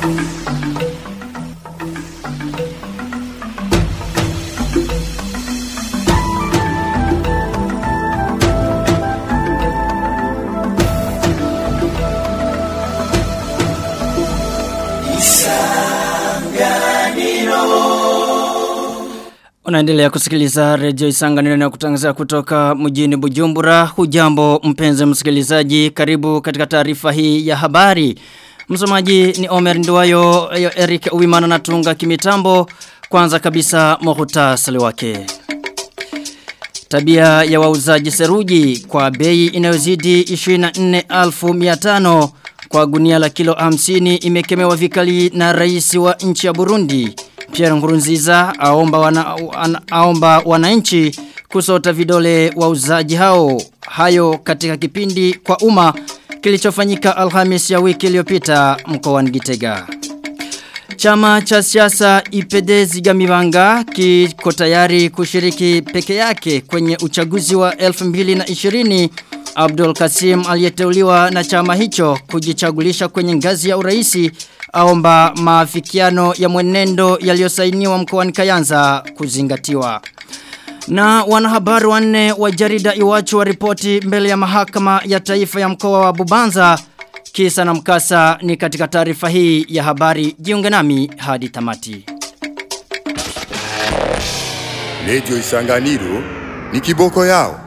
Unaendelea kusikiliza redio Isanganiro na kutangazia kutoka mjini Bujumbura. Hujambo mpenzi msikilizaji, karibu katika taarifa hii ya habari. Msomaji ni Omer Nduwayo, Eric Uwimana na Tunga Kimitambo. Kwanza kabisa muhtasari wake. Tabia ya wauzaji seruji kwa bei inayozidi 24,500 kwa gunia la kilo 50 imekemewa vikali na rais wa nchi ya Burundi. Pierre Nkurunziza aomba wana, an, aomba wananchi kusota vidole wauzaji hao. Hayo katika kipindi kwa umma kilichofanyika Alhamis ya wiki iliyopita mkoani Gitega. Chama cha siasa IPD Zigamibanga kiko tayari kushiriki peke yake kwenye uchaguzi wa 2020 Abdul Kasim aliyeteuliwa na chama hicho kujichagulisha kwenye ngazi ya uraisi aomba maafikiano ya mwenendo yaliyosainiwa mkoani Kayanza kuzingatiwa. Na wanahabari wanne wa jarida Iwachu wa ripoti mbele ya mahakama ya taifa ya mkoa wa Bubanza kisa na mkasa ni katika taarifa hii ya habari jiunge nami hadi tamati. Radio Isanganiro ni kiboko yao.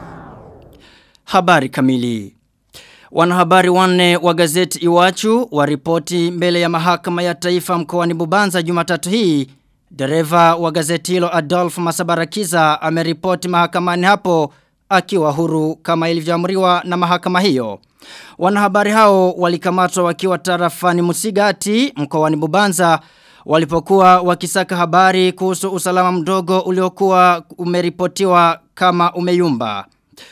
Habari kamili. Wanahabari wanne wa gazeti Iwachu waripoti mbele ya mahakama ya taifa mkoani Bubanza Jumatatu hii. Dereva wa gazeti hilo Adolf Masabarakiza ameripoti mahakamani hapo akiwa huru kama ilivyoamriwa na mahakama hiyo. Wanahabari hao walikamatwa wakiwa tarafani Musigati mkoani Bubanza walipokuwa wakisaka habari kuhusu usalama mdogo uliokuwa umeripotiwa kama umeyumba.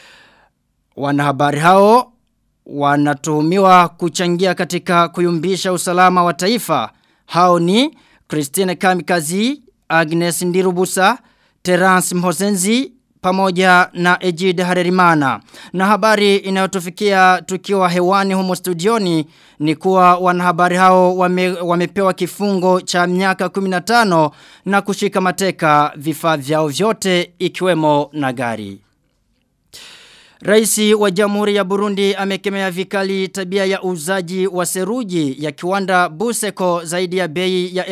Wanahabari hao wanatuhumiwa kuchangia katika kuyumbisha usalama wa taifa. Hao ni Christine Kamikazi, Agnes Ndirubusa, Terence Mhosenzi, pamoja na Ejid Harerimana. Na habari inayotufikia tukiwa hewani humo studioni ni kuwa wanahabari hao wame, wamepewa kifungo cha miaka 15 na kushika mateka vifaa vyao vyote ikiwemo na gari. Raisi wa Jamhuri ya Burundi amekemea vikali tabia ya uzaji wa seruji ya kiwanda Buseko zaidi ya bei ya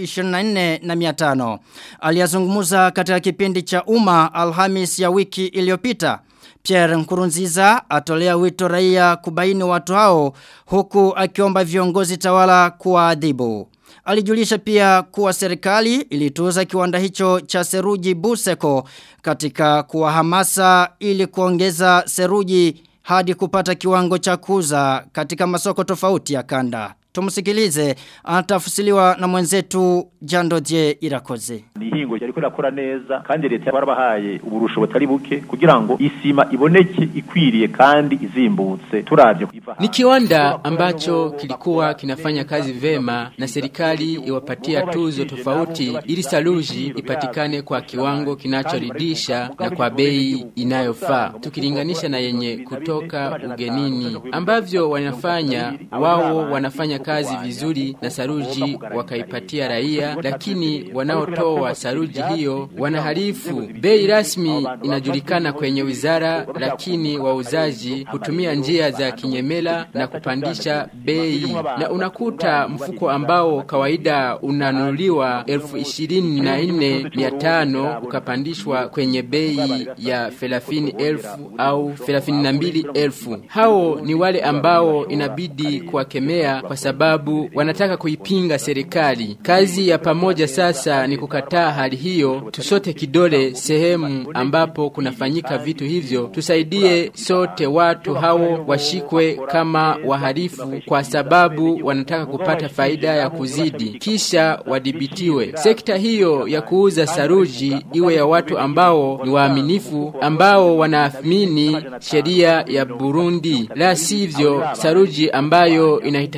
1024 na 500. Aliyazungumza katika kipindi cha umma Alhamis ya wiki iliyopita. Pierre Nkurunziza atolea wito raia kubaini watu hao huku akiomba viongozi tawala kuwaadhibu. Alijulisha pia kuwa serikali ilituza kiwanda hicho cha seruji Buseko katika kuwahamasa ili kuongeza seruji hadi kupata kiwango cha kuza katika masoko tofauti ya kanda. Tumusikilize anatafusiliwa na mwenzetu Jandodie Irakoze. Nihingo yariko irakora neza kandi leta barabahaye uburusho butari buke kugira ngo isima iboneke ikwiriye kandi izimbutse turavye Ni kiwanda ambacho kilikuwa kinafanya kazi vema na serikali iwapatia tuzo tofauti ili saluji ipatikane kwa kiwango kinachoridhisha na kwa bei inayofaa tukilinganisha na yenye kutoka ugenini ambavyo wanafanya wao wanafanya kazi vizuri na saruji wakaipatia raia, lakini wanaotoa saruji hiyo wanaharifu. Bei rasmi inajulikana kwenye wizara, lakini wauzaji hutumia njia za kinyemela na kupandisha bei, na unakuta mfuko ambao kawaida unanunuliwa elfu ishirini na nne mia tano ukapandishwa kwenye bei ya thelathini elfu au thelathini na mbili elfu. Hao ni wale ambao inabidi kuwakemea kwa sababu wanataka kuipinga serikali. Kazi ya pamoja sasa ni kukataa hali hiyo, tusote kidole sehemu ambapo kunafanyika vitu hivyo, tusaidie sote watu hao washikwe kama wahalifu, kwa sababu wanataka kupata faida ya kuzidi, kisha wadhibitiwe. Sekta hiyo ya kuuza saruji iwe ya watu ambao ni waaminifu, ambao wanaamini sheria ya Burundi, la sivyo saruji ambayo inahitajiwa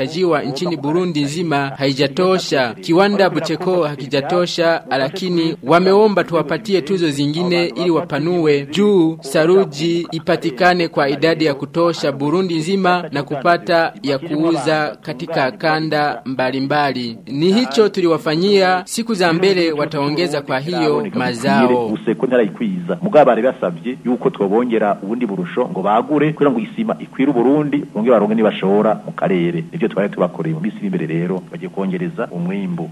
kutolewa nchini Burundi nzima haijatosha. Kiwanda Bucheko hakijatosha, lakini wameomba tuwapatie tuzo zingine ili wapanue juu saruji ipatikane kwa idadi ya kutosha Burundi nzima na kupata ya kuuza katika kanda mbalimbali. Ni hicho tuliwafanyia, siku za mbele wataongeza kwa hiyo mazao. useko ntarayikwiza mugabo bari basabye yuko twobongera ubundi burusho ngo bagure kugira ngo isima ikwire Burundi bongere baronke nibashora mu karere nivyo twari tubakoreye mu misi iri imbere rero bagiye kongereza umwimbu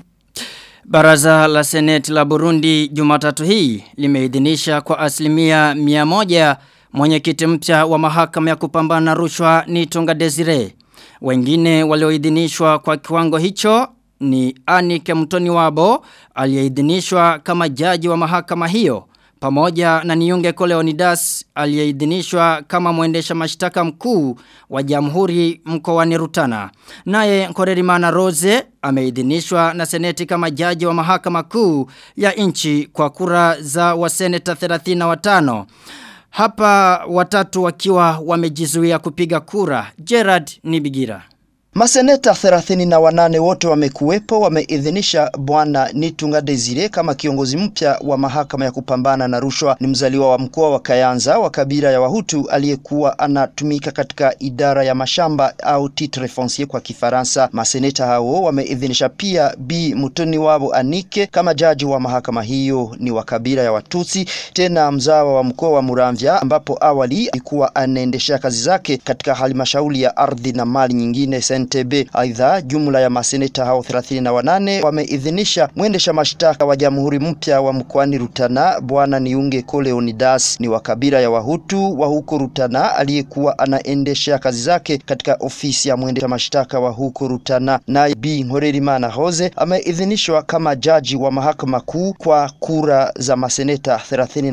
Baraza la Seneti la Burundi Jumatatu hii limeidhinisha kwa asilimia mia moja mwenyekiti mpya wa mahakama ya kupambana na rushwa ni Tonga Desire. Wengine walioidhinishwa kwa kiwango hicho ni Anike Mtoni Wabo aliyeidhinishwa kama jaji wa mahakama hiyo pamoja na Niunge Koleonidas aliyeidhinishwa kama mwendesha mashtaka mkuu wa Jamhuri mkoani Rutana. Naye Nkorerimana Rose ameidhinishwa na seneti kama jaji wa mahakama kuu ya nchi kwa kura za waseneta 35. Hapa watatu wakiwa wamejizuia kupiga kura. Gerard Nibigira. Maseneta 38 wote wamekuwepo wameidhinisha bwana Nitunga Desire kama kiongozi mpya wa mahakama ya kupambana na rushwa. Ni mzaliwa wa mkoa wa Kayanza wa kabila ya Wahutu aliyekuwa anatumika katika idara ya mashamba au titre foncier kwa Kifaransa. Maseneta hao wameidhinisha pia B Mutoni wabo Anike kama jaji wa mahakama hiyo. Ni wa kabila ya Watutsi, tena mzawa wa mkoa wa Muramvya ambapo awali alikuwa anaendesha kazi zake katika halmashauri ya ardhi na mali nyingine NTB. Aidha, jumla ya maseneta hao 38 wameidhinisha mwendesha mashtaka wa jamhuri mpya wa mkoani Rutana bwana Niunge Koleonidas, ni wa kabila ya Wahutu wa huko Rutana aliyekuwa anaendesha kazi zake katika ofisi ya mwendesha mashtaka wa huko Rutana. Naye B Nkorerimana Hoze ameidhinishwa kama jaji wa mahakama kuu kwa kura za maseneta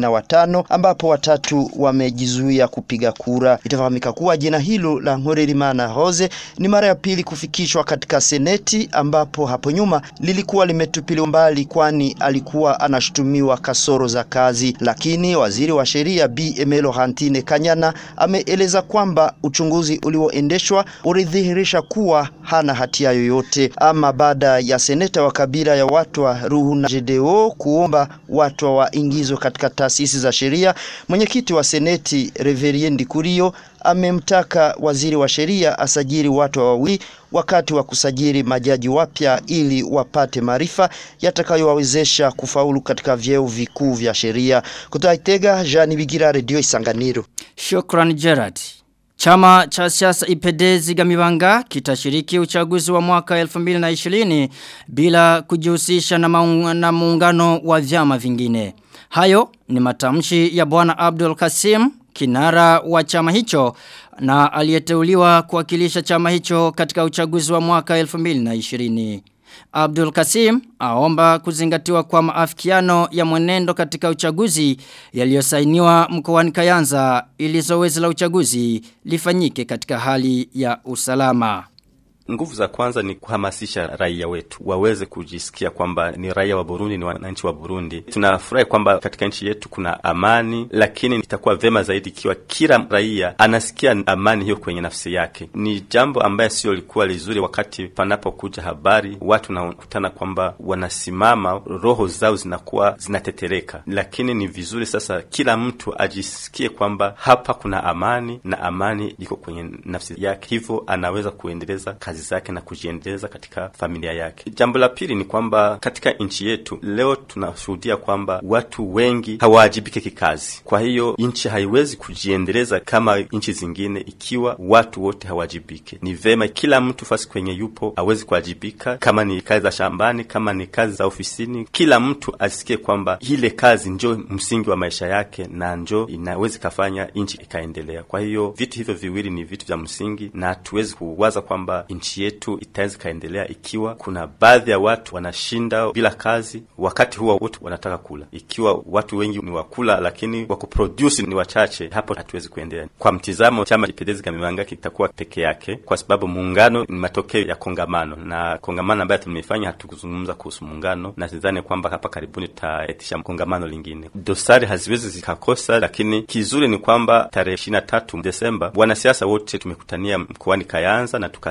35 ambapo watatu wamejizuia kupiga kura. Itafahamika kuwa jina hilo la Nkorerimana Hoze ni mara ya pili kufikishwa katika seneti ambapo hapo nyuma lilikuwa limetupiliwa mbali kwani alikuwa anashutumiwa kasoro za kazi, lakini waziri wa sheria B Emelo Hantine Kanyana ameeleza kwamba uchunguzi ulioendeshwa ulidhihirisha kuwa hana hatia yoyote. Ama baada ya seneta wa kabila ya watu wa Ruhuna Jedeo kuomba watu waingizwe katika taasisi za sheria, mwenyekiti wa seneti Reveriendi Kurio amemtaka waziri wa sheria asajili watu wawili wakati wa kusajili majaji wapya ili wapate maarifa yatakayowawezesha kufaulu katika vyeo vikuu vya sheria. Kutoka Itega, Jean Bigira, Radio Isanganiro. Shukran Gerard. Chama cha siasa IPD Zigamibanga kitashiriki uchaguzi wa mwaka 2020 bila kujihusisha na, maung, na muungano wa vyama vingine. Hayo ni matamshi ya bwana Abdul Kasim kinara wa chama hicho na aliyeteuliwa kuwakilisha chama hicho katika uchaguzi wa mwaka 2020. Abdul Kasim aomba kuzingatiwa kwa maafikiano ya mwenendo katika uchaguzi yaliyosainiwa mkoani Kayanza ili zoezi la uchaguzi lifanyike katika hali ya usalama. Nguvu za kwanza ni kuhamasisha raia wetu waweze kujisikia kwamba ni raia wa Burundi, ni wananchi wa Burundi. Tunafurahi kwamba katika nchi yetu kuna amani, lakini itakuwa vema zaidi ikiwa kila raia anasikia amani hiyo kwenye nafsi yake. Ni jambo ambaye sio likuwa lizuri wakati panapokuja habari, watu nakutana kwamba wanasimama, roho zao zinakuwa zinatetereka, lakini ni vizuri sasa kila mtu ajisikie kwamba hapa kuna amani na amani iko kwenye nafsi yake, hivyo anaweza kuendeleza kazi zake na kujiendeleza katika familia yake. Jambo la pili ni kwamba katika nchi yetu leo tunashuhudia kwamba watu wengi hawajibike kikazi. Kwa hiyo nchi haiwezi kujiendeleza kama nchi zingine ikiwa watu wote hawajibike. Ni vema kila mtu fasi kwenye yupo awezi kuwajibika, kama ni kazi za shambani, kama ni kazi za ofisini, kila mtu asikie kwamba ile kazi njo msingi wa maisha yake na njo inawezi kafanya nchi ikaendelea. Kwa hiyo vitu hivyo viwili ni vitu vya msingi, na hatuwezi kuwaza kwamba nchi yetu itaweza ikaendelea ikiwa kuna baadhi ya watu wanashinda bila kazi, wakati huwa wote wanataka kula. Ikiwa watu wengi ni wakula, lakini wa kuproduce ni wachache, hapo hatuwezi kuendelea. Kwa mtizamo, chama Ipedezi Gamibanga kitakuwa peke yake, kwa sababu muungano ni matokeo ya kongamano, na kongamano ambayo tumefanya hatukuzungumza kuhusu muungano, na sidhani kwamba hapa karibuni tutaitisha kongamano lingine. Dosari haziwezi zikakosa, lakini kizuri ni kwamba tarehe ishirini na tatu Desemba wanasiasa wote tumekutania mkoani Kayanza na tukasaini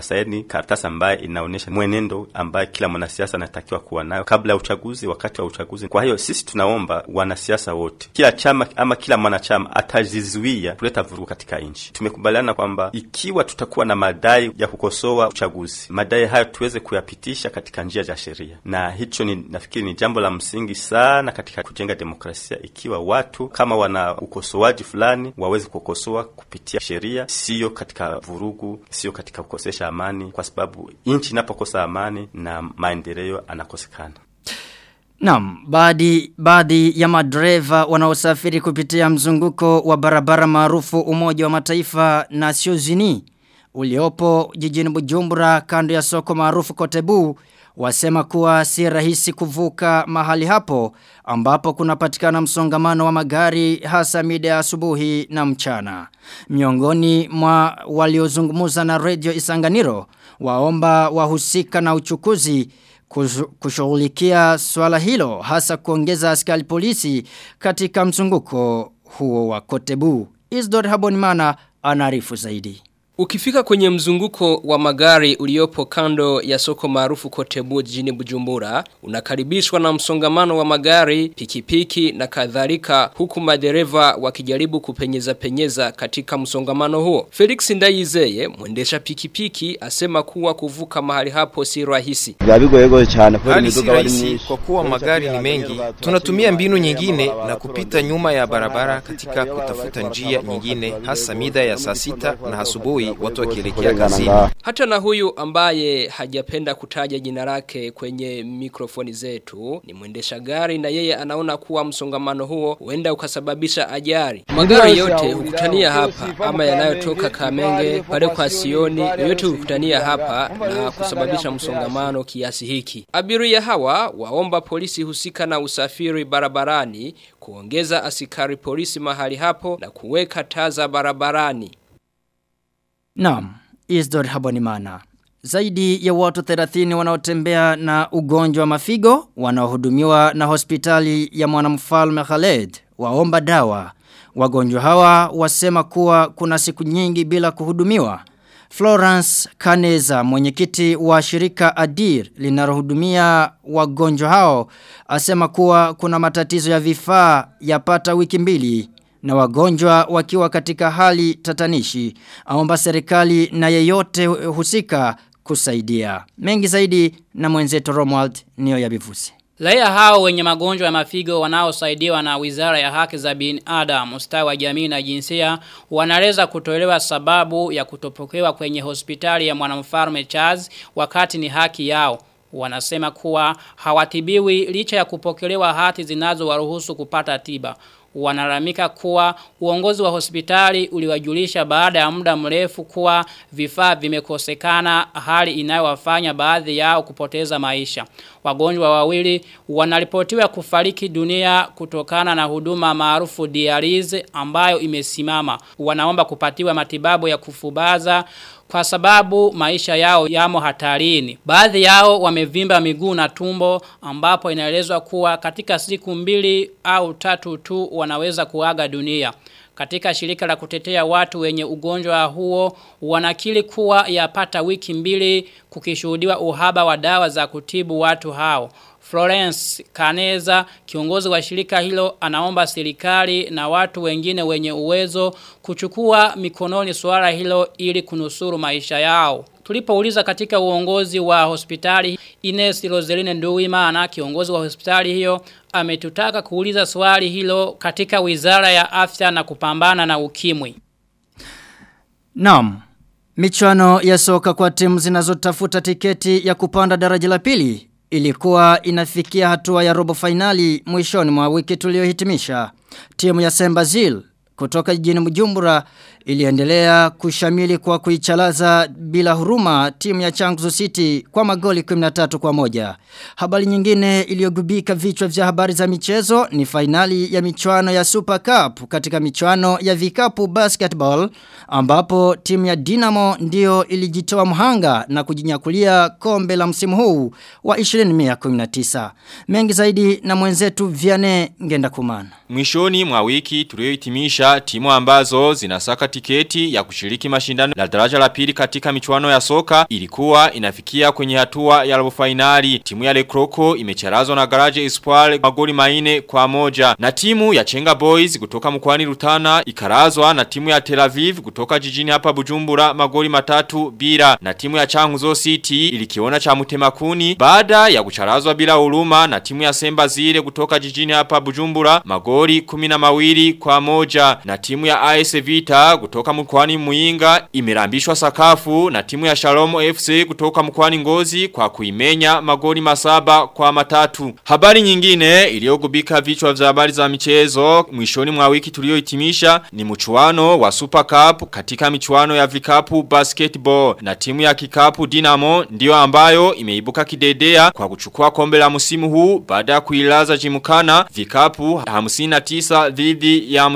karatasi ambayo inaonyesha mwenendo ambaye kila mwanasiasa anatakiwa kuwa nayo kabla ya uchaguzi, wakati wa uchaguzi. Kwa hiyo sisi tunaomba wanasiasa wote, kila chama ama kila mwanachama atajizuia kuleta vurugu katika nchi. Tumekubaliana kwamba ikiwa tutakuwa na madai ya kukosoa uchaguzi, madai hayo tuweze kuyapitisha katika njia za sheria, na hicho ni nafikiri ni jambo la msingi sana katika kujenga demokrasia, ikiwa watu kama wana ukosoaji fulani waweze kukosoa kupitia sheria, siyo katika vurugu, siyo katika kukosesha amani, kwa sababu nchi inapokosa amani na maendeleo anakosekana. Naam, baadhi baadhi ya madereva wanaosafiri kupitia mzunguko wa barabara maarufu Umoja wa Mataifa na Siozini uliopo jijini Bujumbura kando ya soko maarufu Kotebu wasema kuwa si rahisi kuvuka mahali hapo ambapo kunapatikana msongamano wa magari hasa mida ya asubuhi na mchana. Miongoni mwa waliozungumza na Radio Isanganiro waomba wahusika na uchukuzi kushughulikia swala hilo hasa kuongeza askari polisi katika mzunguko huo wa Kotebu. Isdor Habonimana anaarifu zaidi. Ukifika kwenye mzunguko wa magari uliopo kando ya soko maarufu Kotebu jijini Bujumbura, unakaribishwa na msongamano wa magari, pikipiki na kadhalika huku madereva wakijaribu kupenyeza penyeza katika msongamano huo. Felix Ndayizeye, mwendesha pikipiki, asema kuwa kuvuka mahali hapo si rahisi. Hali si rahisi kwa kuwa magari ni mengi. Tunatumia mbinu nyingine na kupita nyuma ya barabara katika kutafuta njia nyingine hasa mida ya saa sita na asubuhi watu wakielekea kazini. Hata na huyu ambaye hajapenda kutaja jina lake kwenye mikrofoni zetu ni mwendesha gari na yeye anaona kuwa msongamano huo huenda ukasababisha ajali. Magari yote hukutania hapa ama yanayotoka Kamenge pale kwa Sioni yote hukutania hapa na kusababisha msongamano kiasi hiki. Abiria hawa waomba polisi husika na usafiri barabarani kuongeza askari polisi mahali hapo na kuweka taa za barabarani. Naam, Isdor Habonimana. Zaidi ya watu 30 wanaotembea na ugonjwa wa mafigo wanaohudumiwa na hospitali ya mwanamfalme Khaled waomba dawa. Wagonjwa hawa wasema kuwa kuna siku nyingi bila kuhudumiwa. Florence Kaneza mwenyekiti wa shirika Adir linalohudumia wagonjwa hao asema kuwa kuna matatizo ya vifaa yapata wiki mbili na wagonjwa wakiwa katika hali tatanishi. Aomba serikali na yeyote husika kusaidia. Mengi zaidi na mwenzetu Romuald niyo ya bivusi. Raia hao wenye magonjwa ya mafigo wanaosaidiwa na Wizara ya Haki za Binadamu, ustawi wa jamii na jinsia wanaweza kutolewa sababu ya kutopokewa kwenye hospitali ya mwanamfalme Charles wakati ni haki yao. Wanasema kuwa hawatibiwi licha ya kupokelewa hati zinazowaruhusu kupata tiba wanalamika kuwa uongozi wa hospitali uliwajulisha baada ya muda mrefu kuwa vifaa vimekosekana hali inayowafanya baadhi yao kupoteza maisha. Wagonjwa wawili wanaripotiwa kufariki dunia kutokana na huduma maarufu dialize ambayo imesimama. Wanaomba kupatiwa matibabu ya kufubaza kwa sababu maisha yao yamo hatarini. Baadhi yao wamevimba miguu na tumbo ambapo inaelezwa kuwa katika siku mbili au tatu tu wanaweza kuaga dunia. Katika shirika la kutetea watu wenye ugonjwa huo wanakili kuwa yapata wiki mbili kukishuhudiwa uhaba wa dawa za kutibu watu hao. Florence Kaneza, kiongozi wa shirika hilo, anaomba serikali na watu wengine wenye uwezo kuchukua mikononi suara hilo ili kunusuru maisha yao. Tulipouliza katika uongozi wa hospitali Ines Roseline Nduwimana kiongozi wa hospitali hiyo ametutaka kuuliza swali hilo katika Wizara ya Afya na kupambana na ukimwi. Naam. Michuano ya soka kwa timu zinazotafuta tiketi ya kupanda daraja la pili ilikuwa inafikia hatua ya robo finali mwishoni mwa wiki tuliohitimisha. Timu ya Sembazil kutoka jijini Mjumbura iliendelea kushamili kwa kuichalaza bila huruma timu ya Changuzo City kwa magoli 13 kwa moja. Habari nyingine iliyogubika vichwa vya habari za michezo ni fainali ya michuano ya Super Cup katika michuano ya vikapu basketball ambapo timu ya Dinamo ndio ilijitoa mhanga na kujinyakulia kombe la msimu huu wa 2019. Mengi zaidi na mwenzetu Viane Ngenda Kumana. Mwishoni mwa wiki tuliohitimisha timu ambazo zinasaka tiketi ya kushiriki mashindano la daraja la pili katika michuano ya soka ilikuwa inafikia kwenye hatua ya robo finali. Timu ya Lekroko imecharazwa na Garage Espoir magoli maine kwa moja. Na timu ya Chenga Boys kutoka mkoani Rutana ikarazwa na timu ya Tel Aviv kutoka jijini hapa Bujumbura magoli matatu bila. Na timu ya Changuzo City ilikiona cha Mutemakuni baada ya kucharazwa bila huruma na timu ya Semba Zile kutoka jijini hapa Bujumbura magoli kumi na mawili kwa moja. Na timu ya AS Vita kutoka mkoani Muinga imerambishwa sakafu na timu ya Shalom FC kutoka mkoani Ngozi kwa kuimenya magoli masaba kwa matatu. Habari nyingine iliyogubika vichwa vya habari za michezo mwishoni mwa wiki tuliohitimisha ni mchuano wa Super Cup katika michuano ya vikapu basketball na timu ya kikapu Dinamo ndiyo ambayo imeibuka kidedea kwa kuchukua kombe la msimu huu baada ya kuilaza jimukana vikapu 59 dhidi ya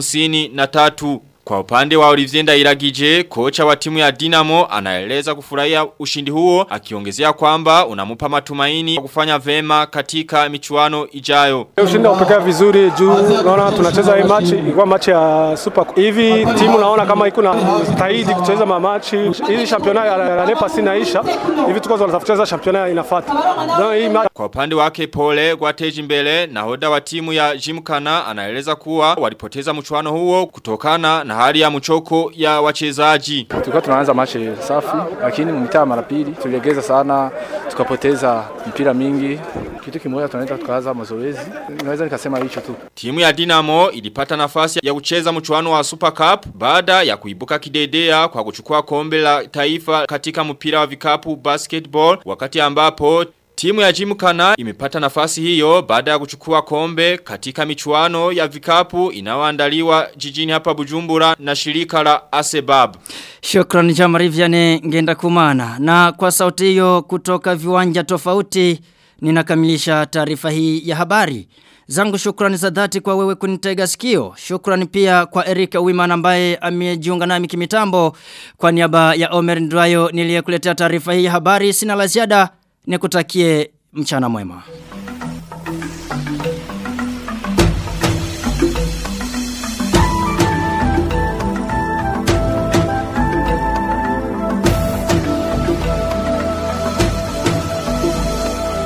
53 kwa upande wa Olivier Ndairagije, kocha wa timu ya Dinamo anaeleza kufurahia ushindi huo akiongezea kwamba unamupa matumaini wa kufanya vema katika michuano ijayo. Ushindi upekea vizuri juu naona tunacheza hii match ilikuwa match ya Super hivi timu naona kama iko na taidi kucheza ma match hii championnat ya, ya Lepa sinaisha hivi tuko tunatafuta championnat inafuata. Hii match Kwa upande wake Pole Gwateji mbele nahoda wa timu ya Jimkana anaeleza kuwa walipoteza mchuano huo kutokana na hali ya mchoko ya wachezaji. Tulikuwa tunaanza machi safi, lakini mtaa mara pili tuliegeza sana, tukapoteza mpira mingi. Kitu kimoja tunaenda tukaanza mazoezi, naweza nikasema hicho tu. Timu ya Dinamo ilipata nafasi ya kucheza mchuano wa Super Cup baada ya kuibuka kidedea kwa kuchukua kombe la taifa katika mpira wa vikapu basketball wakati ambapo Timu ya Jimkana imepata nafasi hiyo baada ya kuchukua kombe katika michuano ya vikapu inayoandaliwa jijini hapa Bujumbura na shirika la Asebab. Shukrani Jamari Viane ngenda kumana. Na kwa sauti hiyo kutoka viwanja tofauti ninakamilisha taarifa hii ya habari. Zangu shukrani za dhati kwa wewe kunitega sikio. Shukrani pia kwa Erika Wimana ambaye amejiunga nami kimitambo. Kwa niaba ya Omer Ndwayo niliyekuletea taarifa hii ya habari sina la ziada nikutakie mchana mwema.